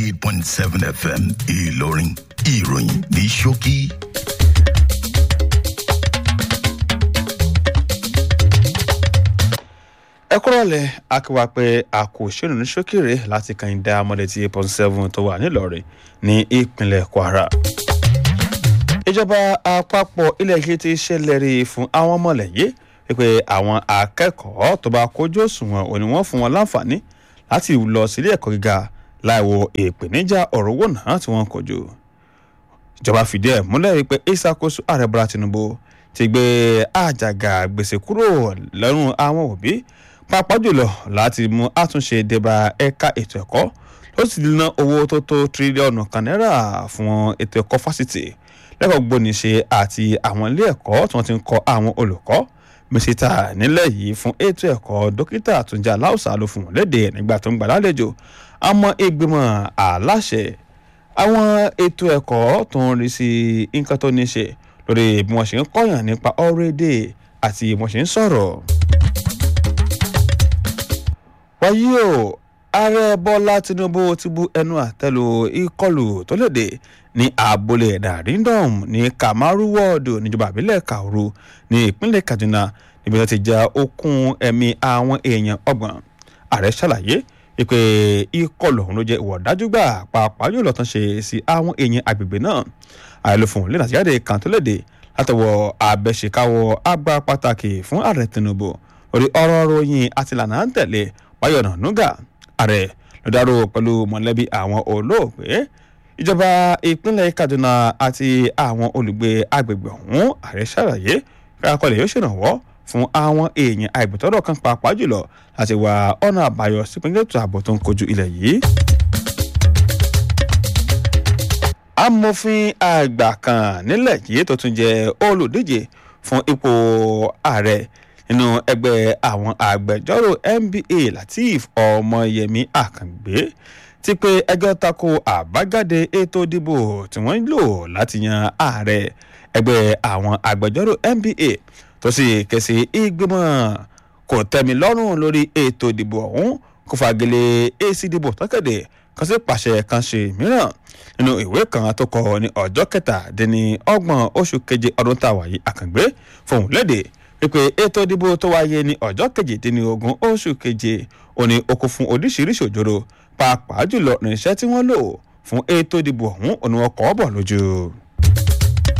eight point seven fm ìlọrin ìròyìn ní ṣókí. ẹ kúrọ̀lẹ́ akíwá pé a kò ṣèlú ní ṣókèrè láti kàn dá mọ́lẹ́tì eight point seven tó wà nílọrin ní ìpínlẹ̀ kwara. ìjọba àpapọ̀ ilẹ̀ yìí ti ṣèlérí fún àwọn mọ̀lẹ́yẹ pé àwọn akẹ́kọ̀ọ́ tó bá kójú òṣùwọ̀n òní wọ́n fún wọn láǹfààní láti lọ sílé ẹ̀kọ́ gíga láìwo ìpèníjà ọ̀rọ̀ owó náà tí wọ́n kojú. ìjọba fìdí ẹ̀ múlẹ̀ wípé ìṣàkóso ààrẹ bọ́lá tinubu ti gbé àjàgà gbèsè kúrò lọ́rùn àwọn òbí pàápàá jùlọ láti mú àtúnṣe débà ẹ̀ka ètò ẹ̀kọ́ ló sì ná owó tó tó tírílíọ̀nù kan náírà fún ètò ẹ̀kọ́ fásitì lẹ́kọ̀ọ́ gbóníṣe àti àwọn ilé ẹ̀kọ́ tí wọ́n ti ń kọ́ àwọn olùkọ́ mísítà nílẹ̀ yìí fún ètò ẹ̀kọ́ dókítà àtúnjà aláùsà ló fún wọn léde nígbà tó ń gbà lálejò àmọ́ ìgbìmọ̀ aláṣẹ àwọn ètò ẹ̀kọ́ tó ń rí sí nǹkan tó ní ṣe lórí bí wọ́n ṣe ń kọ́yàn nípa ọ̀rọ̀ èdè àti bí wọ́n ṣe ń sọ̀rọ̀ wáyé o ààrẹ bọ́lá tinubu ti bu ẹnu àtẹ́lu ìkọlù tó léde ní abúlé darindom ní kamaru wọ́ọ̀dù níjọba àbílẹ̀ kauru ní ìpínlẹ̀ kaduna níbi tó ti já okùn ẹ̀mí àwọn èèyàn ọgbọ̀n ààrẹ ṣàlàyé pé ìkọlù ọ̀hún ló jẹ́ ìwọ̀ dájú gbà pàápàá yóò lọ́tàn ṣe sí àwọn èèyàn agbègbè náà ààrẹ ló fún un lẹ́nà àtìjáde kan tó léde látọwọ́ abẹ́ṣekáwọ́ àgbà pàtàkì fún ààrẹ tinubu lórí ọ̀rọ̀ ròyìn àti ìlànà à ń tẹ̀lé wáyọ̀nà nuga ààrẹ ló dárò pẹ̀lú mọ̀lẹ́bí àwọn olóògbé ìjọba ìpínlẹ̀ kaduna àti àwọn olùgbé agbègbè ọ̀hún ààrẹ ṣàlàyé kíkàkọlẹ̀ yóò ṣèrànwọ́ fún àwọn èèyàn àìbùtọ́rọ̀ kan pàápàá jùlọ láti wá ọ̀nà àbáyọ sípínlẹ̀ ètò ààbò tó ń kojú ilẹ̀ yìí. amòfin àgbà kan nílẹ̀ yìí tó tún jẹ́ olùdíje fún ipò ààrẹ nínú ẹgbẹ́ àwọn agbẹjọ́rò nba lateef ọmọyẹmí àkàngbé ti pé ẹjọ́ tako àbájáde ètò ìdìbò tí wọ́n ń lò láti yan ààrẹ ẹgbẹ́ àwọn agbẹjọ́rò nba tó sì ké sí ìgbìmọ̀ kò tẹ́mi lọ́rùn lórí ètò ìdìbò ọ̀hún kó fagilé èsì ìdìbò tọ́kẹ̀dẹ̀ kan sí pàṣẹ kan ṣe mìíràn nínú ìwé kan tó kọ ní ọjọ́ kẹtàdínní ọgbọ̀n oṣù keje ọdún táwa yìí àkàngbé fòun léde wípé ètò ìdìbò tó wáyé ní ọjọ́ kejìdínlógún oṣù keje òní oko fún oríṣiríṣi òjòrò pàápàá jùlọ irinṣẹ́ tí wọ́n lò fún ètò ìdìbò ọ̀hún òní wọn kọ́ bọ̀ lójú.